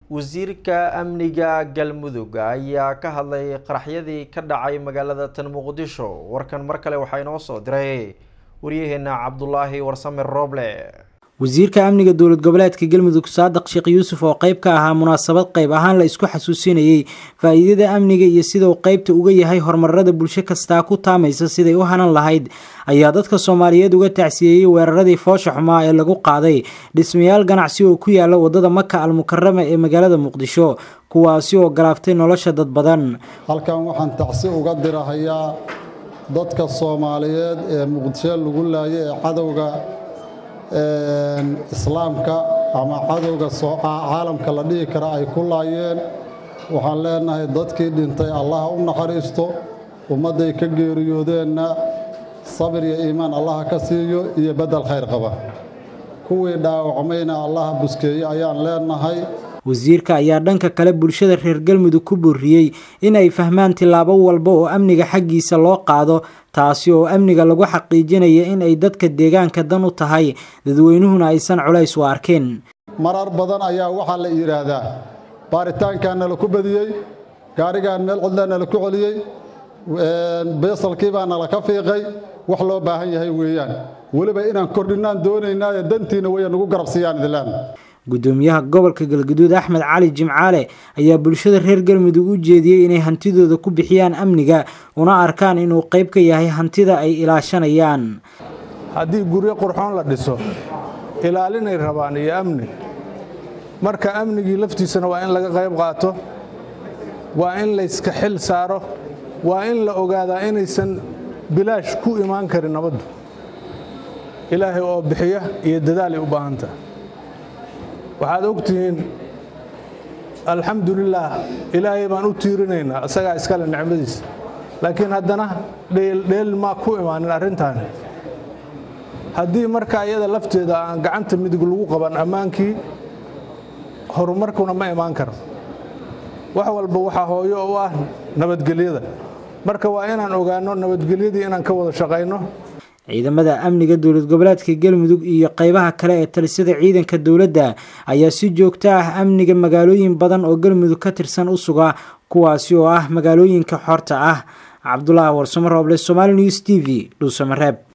wasiirka amniga galmudug ayaa ka hadlay qaraxyadii ka dhacay magaalada tan muqdisho warkan mar kale waxaa inoo soo diray waryaheena cabdulaahi warsame rooble wasiirka amniga dowlad goboleedka galmudug saadiq sheekh yuusuf oo qeyb ka ahaa munaasabad qayb ahaan la isku xasuusinayey faa-iidada amniga iyo sida uu qeybta uga yahay horumarada bulsho kastaa ku taamaysa siday u hanan lahayd ayaa dadka soomaaliyeed uga tacsiyeeyey weeraradii foosha xumaa ee lagu qaaday dhismayaal ganacsi oo ku yaala wadada maka almukarama ee magaalada muqdisho kuwaasi oo galaaftay nolosha dad badan halkan waxaan tacsi uga dirahayaa dadka soomaaliyeed ee muqdisho lagu laayay ee cadowga islaamka ama cadowga caalamka la dhihi kara ay ku laayeen waxaan leenahay dadkii dhintay allaha u naxariisto ummadday ka geeriyoodeenna sabir iyo iimaan allaha ka siiyo iyo beddel khayr qaba kuwii dhaawacmayna allaha buskeeye ayaan leenahay wasiirka ayaa dhanka kale bulshada reer galmudug ku booriyey in ay fahmaan tillaabo walba oo amniga xaggiisa loo qaado taasi oo amniga lagu xaqiijinaya in ay dadka deegaanka dan u tahay dadweynuhuna aysan culays u arkeen marar badan ayaa waxaa la yidhaahdaa baaritaankaa nala ku badiyey gaarigaan meel cidlaa nala ku celiyey beesalkii baa nala ka fiiqay wax loo baahan yahay weeyaan weliba inaan kordhinaan doonaynaayo dantiina weya nagu garabsiiyaan idlaan gudoomiyaha gobolka galgaduud axmed cali jimcaale ayaa bulshada reer galmudug u jeediyey inay hantidooda ku bixiyaan amniga una arkaan inuu qayb ka yahay hantida ay ilaashanayaan haddii guryo qurxoon la dhiso ilaalinay rabaan iyo amni marka amnigii laftiisana waa in laga qayb qaato waa in layska xil saaro waa in la ogaadaa inaysan bilaash ku imaan karin nabaddu ilaahay oo bixiya iyo dadaalay u baahanta waxaad og tihiin alxamdulilaah ilaahay baan u tiirinaynaa isagaa iskale nicmadiisa laakiin haddana dheeldheel maa ku imaanin arrintaani haddii marka iyada lafteeda aan gacanta midig lagu qaban ammaankii horumarkuna ma imaan karo wax walba waxaa hooyo u ah nabadgelyada marka waa inaan ogaanno nabadgelyadii inaan ka wada shaqayno ciidamada amniga dowlad goboleedka galmudug iyo qeybaha kale ee talisada ciidanka dowladda ayaa si joogto ah amniga magaalooyin badan oo galmudug ka tirsan u suga kuwaasi oo ah magaalooyinka xorta ah cabdulaahi warsamo rooble somaali news t v dhuusamareeb